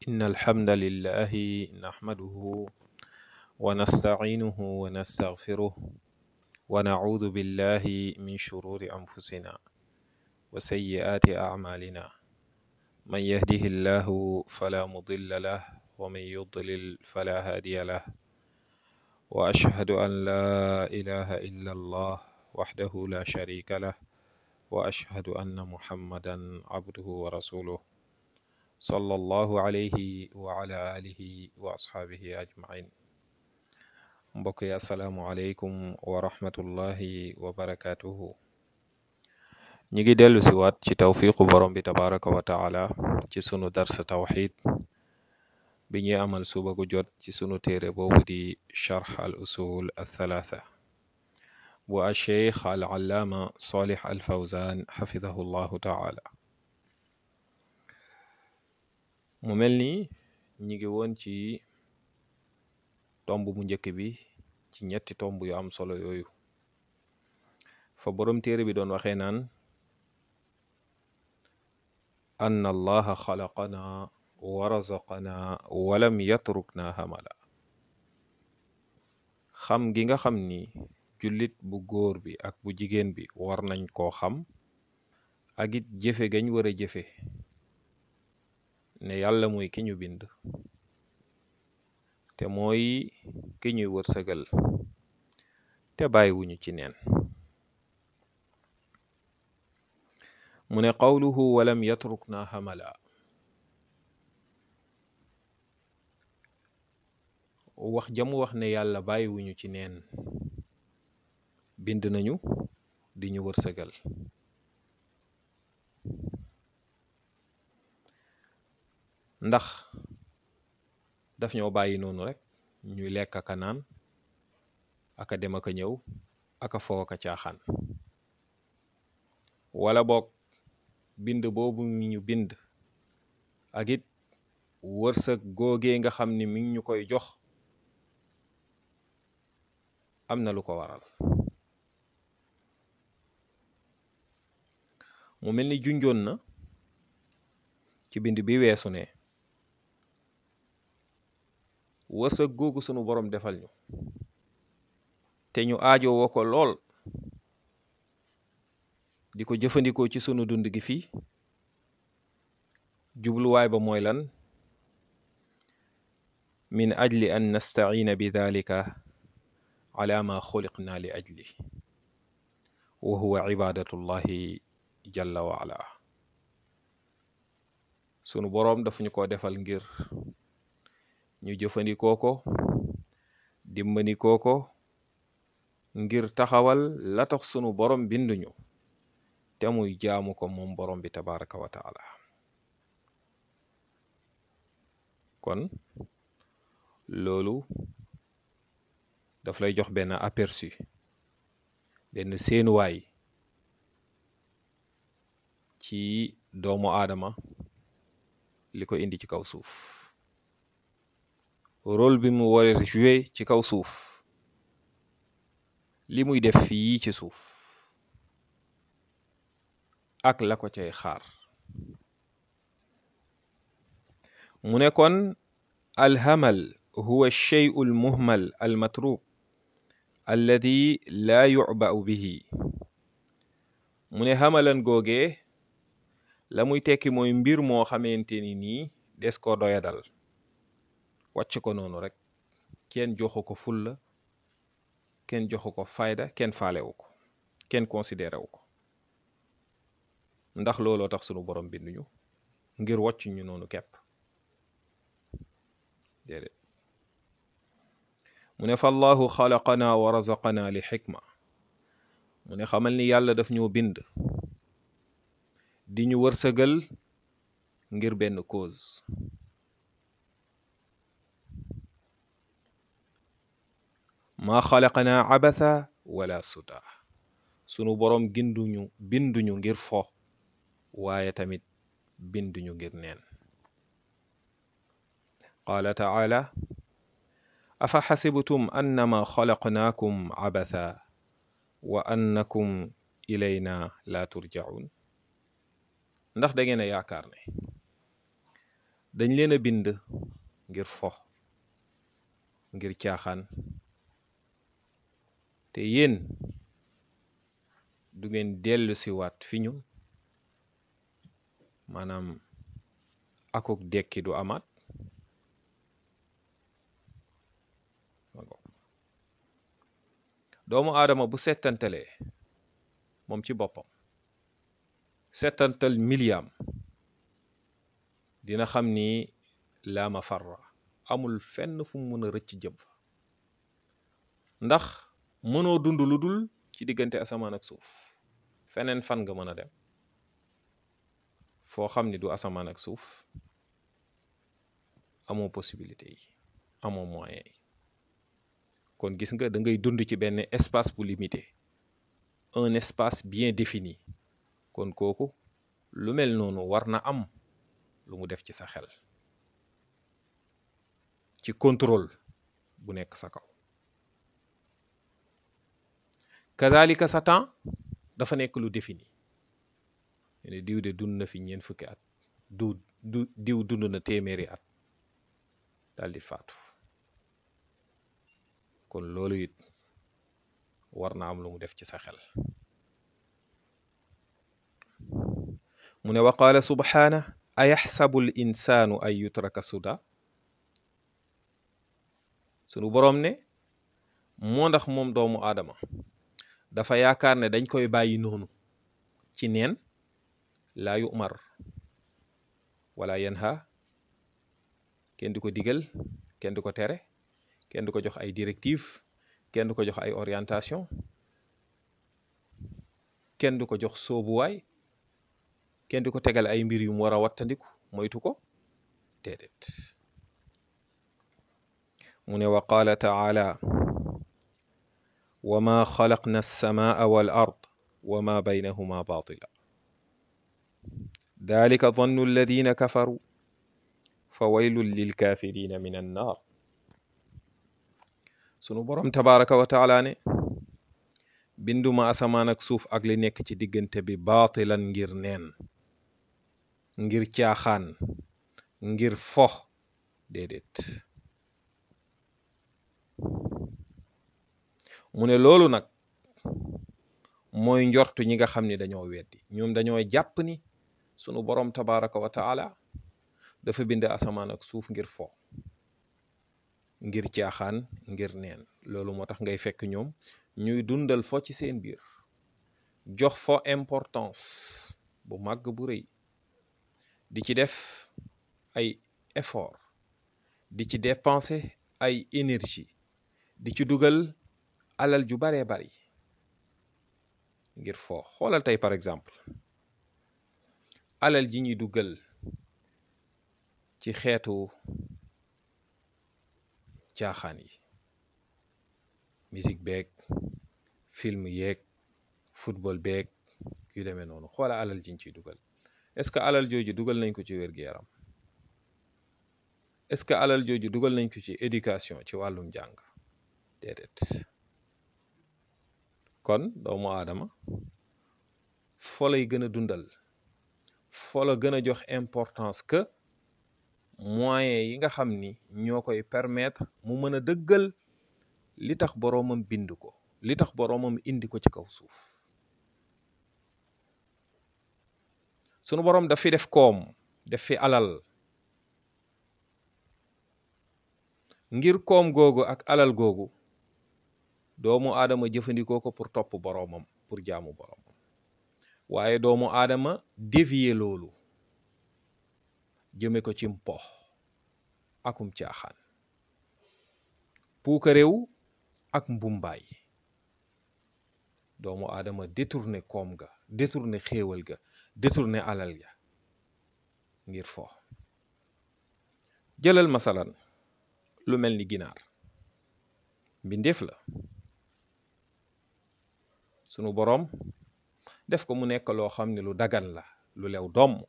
إن الحمد لله نحمده ونستعينه ونستغفره ونعوذ بالله من شرور أنفسنا وسيئات أعمالنا من يهده الله فلا مضل له ومن يضلل فلا هادي له وأشهد أن لا إله إلا الله وحده لا شريك له وأشهد أن محمدا عبده ورسوله صلى الله عليه وعلى آله وأصحابه أجمعين mbokk yi asalaamualeykum wa rahmatullahi wa barakaatuhu ñi ngi dellu si waat ci tawfiqu borom bi tabaraka wa taala ci sunu dars tawxid bi ñuy amal suba gu jot ci sunu téere boobu di charx al usul althalatha bu alcheikh al allaama salih al fawzan xafidahu llahu taala mu mel ni ñi ngi woon ci tomb bu njëkk bi ci ñetti tomb yu am solo yooyu fa boroom téere bi doon waxee naan anna allaha xalaqana wa razaqana walam yatrukna hamala xam gi nga xam ni jullit bu góor bi ak bu jigéen bi war nañ koo xam ak it jëfe gañ war a jëfe ne yàlla mooy ki ñu bind te mooy ki ñuy wërsëgal te bàyyiwuñu ci neen mu ne qawluhu walam yatrukna hamala wax jamu wax ne yàlla bàyyiwuñu ci neen bind nañu di ñu wërsëgal ndax daf ñoo bàyyi noonu rek ñuy lekk aka naan aka dem aka ñëw aka foo aka caaxaan wala boog bind boobu mi ñu bind ak it wërsëg googee nga xam ni mi ngi ñu koy jox am na lu ko waral mu mel ni junjoon na ci bind bi weesu ne wërsëg googu sunu borom defal ñu te ñu aajo woo ko lool di ko jëfandikoo ci sunu dund gi fii jubluwaay ba mooy lan min ajli an nastaciina bi dalika ala ma xuliqna li ajli wa huwa ibadatullahi jalla wa ala sunu boroom daf ñu ko defal ngir ñu jëfandikoo ko dimbandikoo ko ngir taxawal la tax sunu borom binduñu te muy jaamu ko moom borom bi tabaraka wa taala kon loolu daf lay jox benn aperçu benn seenuwaay ci doomu aadama li ko indi ci kaw suuf rôle bi mu war a jouer ci kaw suuf li muy def fii ci suuf ak la ko cay xaar mu ne kon alhamal huwa alcheyu almuhmal almatruk alladi laa yucba'u bihi mu ne xamalan googee la muy tekki mooy mbir moo xamante ni nii des ko doyadal wàcc ko noonu rek kenn joxu ko fulla kenn joxu ko fayda kenn faalewu ko kenn considéré wu ko ndax looloo tax sunu borom binduñu ngir wàcc ñu noonu kepp déedéet mu ne fa allahu xalaqana wa razaqana li xikma mu ne xamal ni yàlla daf ñoo bind di ñu wërsëgal ngir benn cause maa xalaqnaa abatha wala suda sunu boroom ginduñu binduñu ngir fo waaye tamit binduñu ngir neen qaala taala afa xasibtum annama xalaqnaakum abatha wa annakum ilayna la turjaun ndax da ngeen a yaakaar ne dañ leen a bind ngir fo ngir caaxaan te yéen du ngeen dellu si waat fi ñun maanaam akuk dekki du amaat doomu aadama bu settantalee moom ci boppam settantal miliyaam dina xam ni laa mafarra amul fenn fu mu mën a rëcc jëm fa ndax mënoo dund lu dul ci diggante asamaan ak suuf feneen fan nga mën a dem foo xam ni du asamaan ak suuf amoo possibilité yi amoo moyen yi kon gis nga da ngay dund ci benn espace bu limité un espace bien défini kon kooku lu mel noonu war na am lu mu def ci sa xel ci contrôle bu nekk sa kaw kazalika sa temps dafa nekk lu défini ne diw de dund na fi ñeent fukki at du du diw dund na téeméeri at daal di faatu kon loolu it war na am lu mu def ci sa xel mu ne wa qaala subhaana ayaxsabu l insaanu ay yutraka suda sunu boroom ne moo ndax moom doomu aadama dafa yaakaar ne dañ koy bàyyi noonu ci neen laa yumar wala yanha kenn du ko digal kenn du ko tere kenn du ko jox ay directive kenn du ko jox ay orientation kenn du ko jox soobuwaay kenn du ko tegal ay mbir yu mu war a wattandiku moytu ko déedéet mu ne wa qaala taala wa ma xalaqna alsamaa wal ard wa ma baynahuma batila dalika dannu alladina kafaru fa waylun lilkafirina min annar sunu boroom tabaraka wa taala ne binduma asamaan ak suuf ak li nekk ci diggante bi baatilan ngir neen ngir caaxaan ngir fo déedéet mu ne loolu nag mooy njortu ñi nga xam ni dañoo weddi ñoom dañoo jàpp ni sunu boroom tabaraka wa taala dafa bind asamaan ak suuf ngir fo ngir caaxaan ngir neen loolu moo tax ngay fekk ñoom ñuy dundal fo ci seen biir jox fo importance bu màgg bu rëy di ci def ay effort di ci dépenser ay énergie di ci dugal alal ju baree bari ngir fo xoolal tey par exemple alal ji ñuy dugal ci xeetu caaxaan yi musique beeg film yeeg football beeg yu demee noonu xoola alal jiñ ciy dugal est-ce que alal jooju dugal nañ ko ci wér-gu-yaram est-ce que alal jooju dugal nañ ko ci éducation ci wàllum jàng déedéet kon doomu aadama fo lay gën a dundal fo la gën a jox importance que moyens yi nga xam ni ñoo koy permettre mu mën a dëggal li tax boroomam bind ko li tax boroomam indi ko ci kaw suuf sunu boroom daf fi def koom def fi alal ngir koom googu ak alal googu doomu aadama jëfandikoo ko pour topp boroomam pour jaamu boroomam waaye doomu aadama dévier loolu jëme ko ci mpo akum caaxaan puuka réew ak mbumbaay doomu aadama détourné koom ga détourné xéewal ga détourné alal ga ngir fo jëlal masalan lu mel ni ginaar mbindeef la sunu boroom def ko mu nekk loo xam ne lu dagan la lu lew doom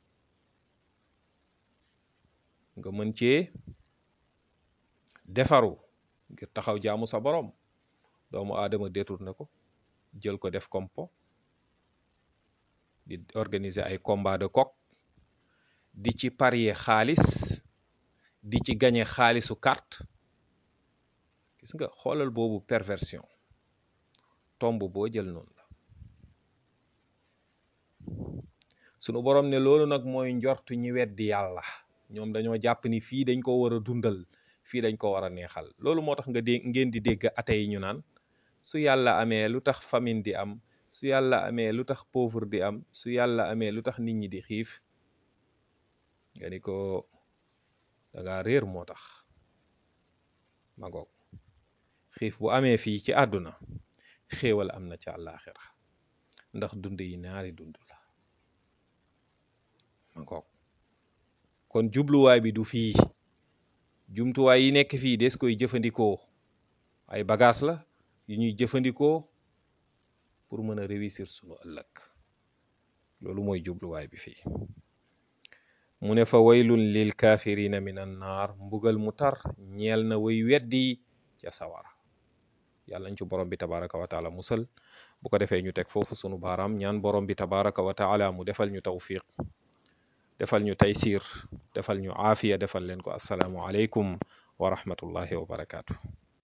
nga mën cee defaru ngir taxaw jaamu sa boroom doomu aadama détourné ko jël ko def kompo di organiser ay combat de coq di ci parier xaalis di ci gañe xaalisu carte gis nga xoolal boobu perversion tomb boo jël noonu la sunu borom ne loolu nag mooy njortu ñi weddi yàlla ñoom dañoo jàpp ni fii dañ ko war a dundal fii dañ ko war a neexal loolu moo tax nga dé ngeen di dégg ate yi ñu naan su yàlla amee lu tax famine di am su yàlla amee lu tax pauvre di am su yàlla amee lu tax nit ñi di xiif nga ni ko danga réer moo tax ma ngoog xiif bu amee fii ci àdduna xéewal am na ca àllaaxira ndax dund yi ñaari dund la ma ngoog kon jubluwaay bi du fii jumtuwaay yi nekk fii des koy jëfandikoo ay bagages la yu ñuy jëfandikoo pour mën a réussir sunu ëllëg loolu mooy jubluwaay bi fii mu ne fa waylun lil kaafirina min an naar mbugal mu tar ñeel na way weddi ca sawara yàlla ñu ci borom bi tabaraka wa taala musal bu ko defee ñu teg foofu sunu baaraam ñaan borom bi tabaraka wa taala mu defal ñu tawfiq defal ñu taysir defal ñu aafiya defal leen ko assalaamu aleykum wa rahmatullahi wa barakaatu